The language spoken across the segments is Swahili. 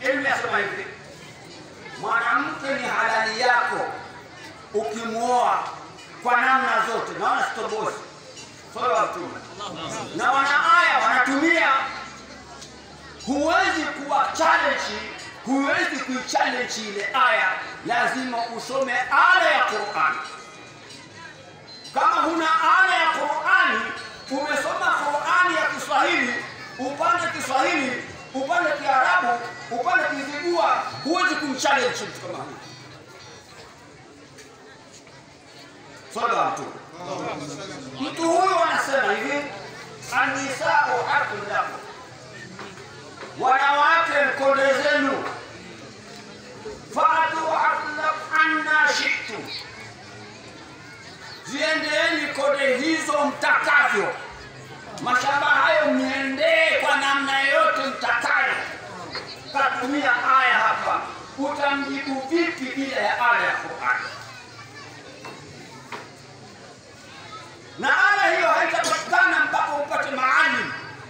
ilmu yasema hivi mwanamke ni halali yako ukimwoa kwa namna zote naona sitobosi sala wa mtume na wanaaya wanatumia huwezi kuwa challenge huwezi kuichallenge ile aya lazima usome aya ya qurani kama huna aya ya qurani umesoma qurani ya kiswahili upande kiswahili upande kiarabu upande kizigua huwezi kumchallenge mtu kama huyu sala wa mtume mtu huyu anasema hivi anisau haqun lakum wanawake mkonde zenu fatu anna shitu ziendeeni kode hizo mtakavyo mashamba hayo mniendee kwa namna yoyote mtakayo katumia aya hapa utamjibu vipi bila ya aya ya qurani na aya hiyo haitapatikana mpaka upate maalim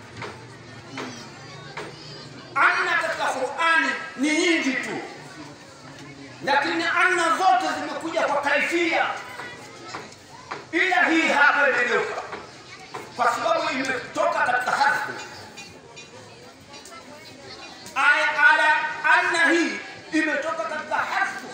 anna katika qurani ni nyingi tu lakini anna zote zimekuja kwa kaifia ila hii hapa imegeuka kwa sababu imetoka katika harfu aya ala anna hii imetoka katika harfu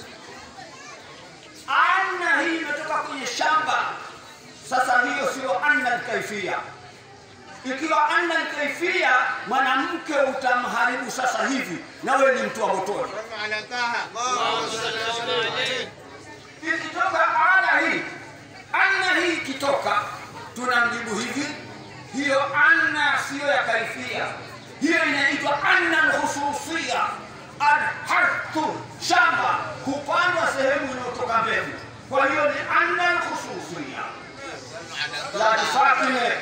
anna hii imetoka kwenye shamba sasa hiyo sio anna alkaifia ikiwa anna alkaifia mwanamke utamharibu sasa hivi nawe ni mtu wa motoni على طه اللهم صل عليه ikitoka ana hii anna hii ikitoka tunamjibu hivi hiyo anna siyo ya kaifia hiyo inaitwa anna lhususia alharthu shamba hupandwa sehemu inayotoka mbegu kwa hiyo ni anna lhususia la nifatine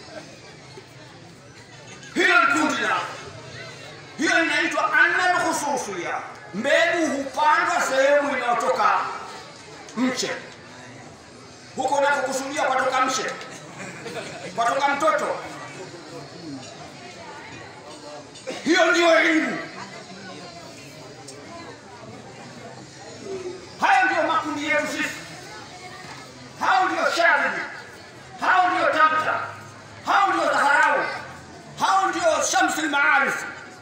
hiyo ni kundi lao hiyo inaitwa anna lhususia mbegu hupandwa sehemu inayotoka mche huko unakokusudia kwatoka mche kwatoka mtoto hiyo ndiyo elimu hayo ndiyo makundi yetu sisi hao ndio shadidi hao ndio tamta hao ndio dhaharau hao ndio shamsi lmaarifu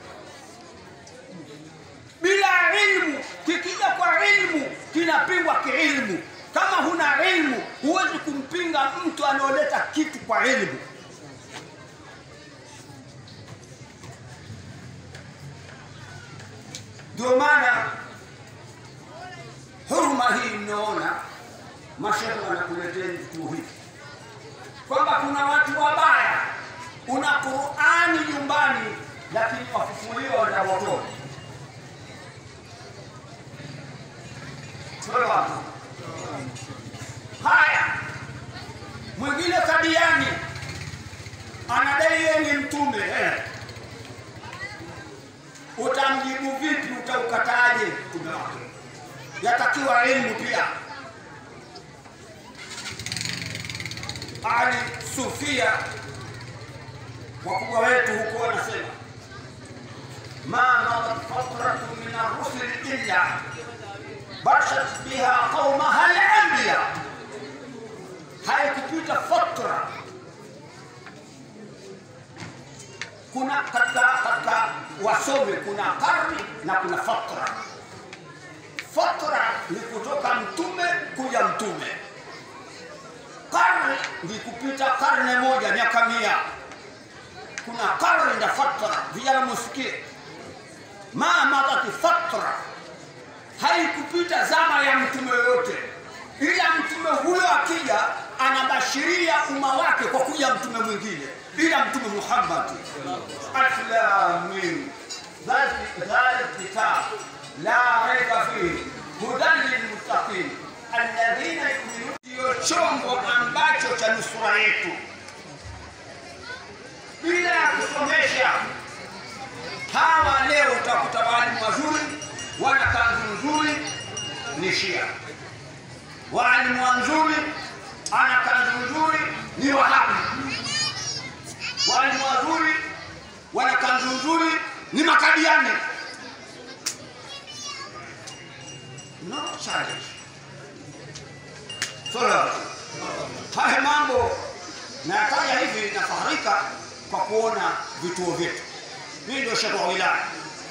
bila ilmu kikija kwa ilmu kinapingwa kiilmu kama huna ilmu huwezi kumpinga mtu anaoleta kitu kwa ilmu ndio maana huruma hii mnaona mashehe wanakuleteni vitu hivi kwamba kuna watu wabaya una qurani nyumbani lakini wafufuliwa na motoni Wewe wapi? haya mwingine kadiani anadai yeye ni mtume eh. utamjibu vipi utaukataaje mtume wake yatakiwa elimu pia ali sufia wakubwa wetu huko wanasema ma madat fatratu min arrusuli illa bashat biha qaumaha al-anbiya, haikupita fatra. Kuna katika katika wasomi kuna karni na kuna fatra. Fatra ni kutoka mtume kuja mtume, karni ni kupita karne moja miaka mia. Kuna karni na fatra, vijana musikie, ma madati fatra haikupita zama ya mtume yoyote, ila mtume huyo akija anabashiria umma wake kwa kuja mtume mwingine, ila mtume Muhammad. Alif lam mim dhalika kitab la raiba fihi hudan lilmuttaqin alladhina yu'minuna, ndiyo chombo ambacho cha nusura yetu. Bila ya kusomesha hawa, leo utakuta walimu wazuri wana kanzu nzuri ni Shia, walimu wazuri ana kanzu nzuri ni Wahabi, walimu wazuri wana kanzu nzuri ni Makadiani. challenge. Sala. Haya mambo nayataja hivi nafaharika kwa kuona vituo vyetu. Mimi ndio shekhe wa wilaya.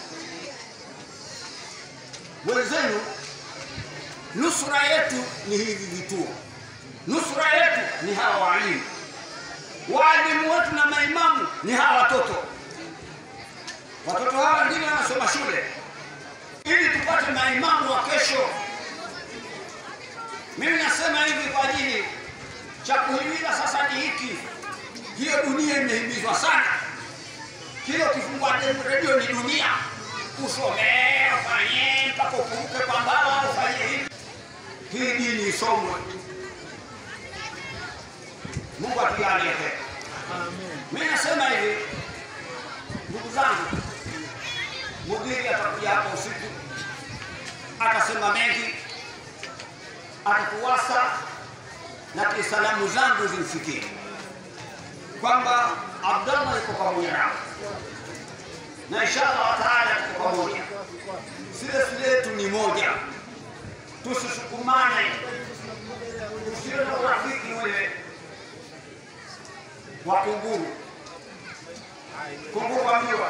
Wenzenu, nusura yetu ni hivi vituo, nusura yetu ni hawa waalimu, waalimu wetu na maimamu ni hawa watoto. Watoto hawa wengine wanasoma shule ili tupate maimamu wa kesho. Mimi nasema hivi kwa ajili cha kuhimiza sasa ni hiki, hiyo dunia imehimizwa sana. Kile ukifungua redio ni dunia, usomee ufanye mpaka ukumbuke kwamba ufanye hivi. Hii dini isomwe. Mungu atujalie heri. Mimi nasema hivi, ndugu zangu, mhubiri atakuja hapa usiku, atasema mengi, atatuwasa na kisalamu zangu zimfikie kwamba Abdallah yuko pamoja nao na inshallah taala tuko pamoja. Sile letu ni moja, tusisukumane, tusiwe na urafiki ule wa kunguru. Kunguru ambiwa,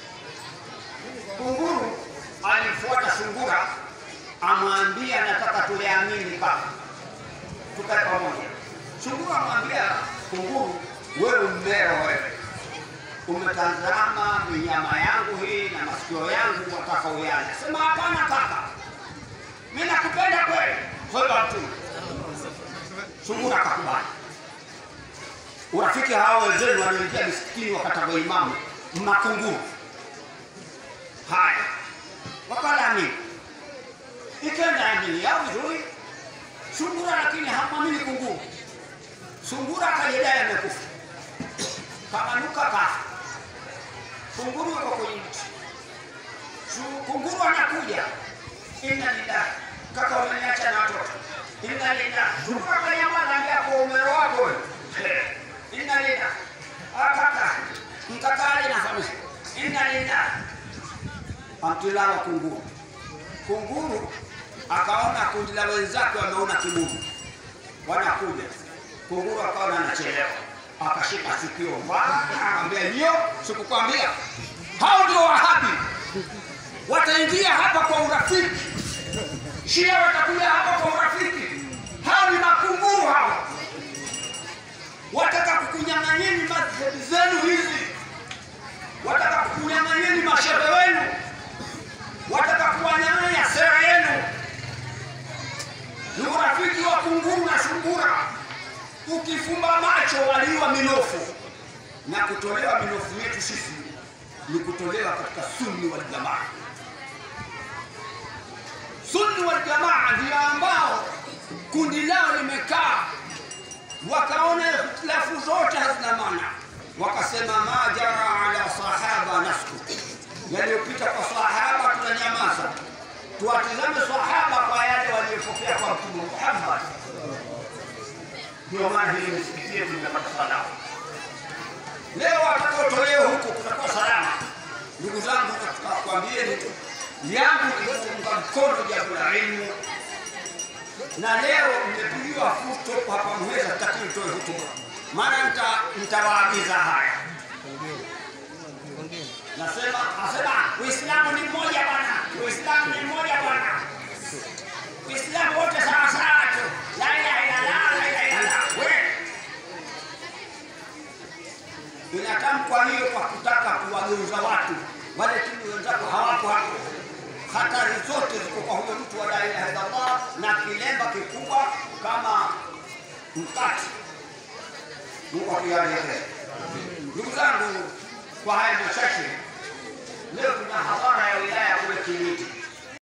kunguru alimfuata sungura, amwambia nataka tuliamini paka tukae pamoja. Sungura amwambia kunguru, wewe mbeo wewe umetazama minyama yangu hii na masikio yangu wataka uyale. Sema hapana kaka, mimi nakupenda kweli. Hoga mtume. Sungura akakubali. Urafiki hao wenzenu walioingia misikitini wakataka imamu makunguru. Haya, wakala amini, ikenda amini yao vizuri. Sungura lakini hamwamini kunguru. Sungura akajidai amekufa, kamanuka kafa. Kunguru yuko kwenye mti. Su- Kunguru anakuja, inna lillahi, kaka umeniacha na watoto, inna lillahi. Sungura kanyama anaambia kwa umero wako wewe, Eh, inna lillahi. Ah, kaka mkakale na familia, inna lillahi. Amtilawa kunguru. Kunguru akaona kundi la wenzake wameona kibubu, wanakuja. Kunguru akaona anachelewa, akashika sikio, akamwambia ndio, sikukwambia hao ndio Wahabi wataingia hapa kwa urafiki, Shia watakuja hapa kwa urafiki. Hao ni makunguru hao, wataka kukunyang'anyeni madhehebu zenu hizi, wataka kukunyang'anyeni mashehe wenu, wataka kuwanyang'anya sera yenu. Ni urafiki wa kunguru na sungura. Ukifumba macho waliwa minofu, na kutolewa minofu yetu sisi ni kutolewa katika sunni wal jamaa. Sunni wal jamaa ndio ambao kundi lao limekaa, wakaona ikhtilafu zote hazina maana, wakasema ma jara ala sahaba nasku, yaliyopita kwa sahaba tunanyamaza, tuwatizame sahaba kwa yale waliyopokea kwa Mtume Muhammad. Ndio maana hili misikiti yetu imepata salama. Leo watakaotolewa huko kutakuwa salama. Ndugu zangu, nataka kuambieni tu yangu ni kuunga mkono jambo la elimu, na leo mmepigiwa futo hapa Muheza, sitaki nitoe hotuba, maana nita- nitawaagiza haya. Nasema asema Uislamu ni mmoja bwana, Uislamu ni mmoja bwana, Uislamu wote sawa sawa tu, la ilaha illallah, la ilaha illallah. Wewe inatamkwa hiyo kwa kutaka kuwageuza watu wale tunu wenzako hawako hapo. Hatari zote ziko kwa huyo mtu wa la ilaha illallah na kilemba kikubwa kama mkati. Mungu akijalie heri. Ndugu zangu, kwa haya machache, leo tuna hadhara ya wilaya kule Kimiti.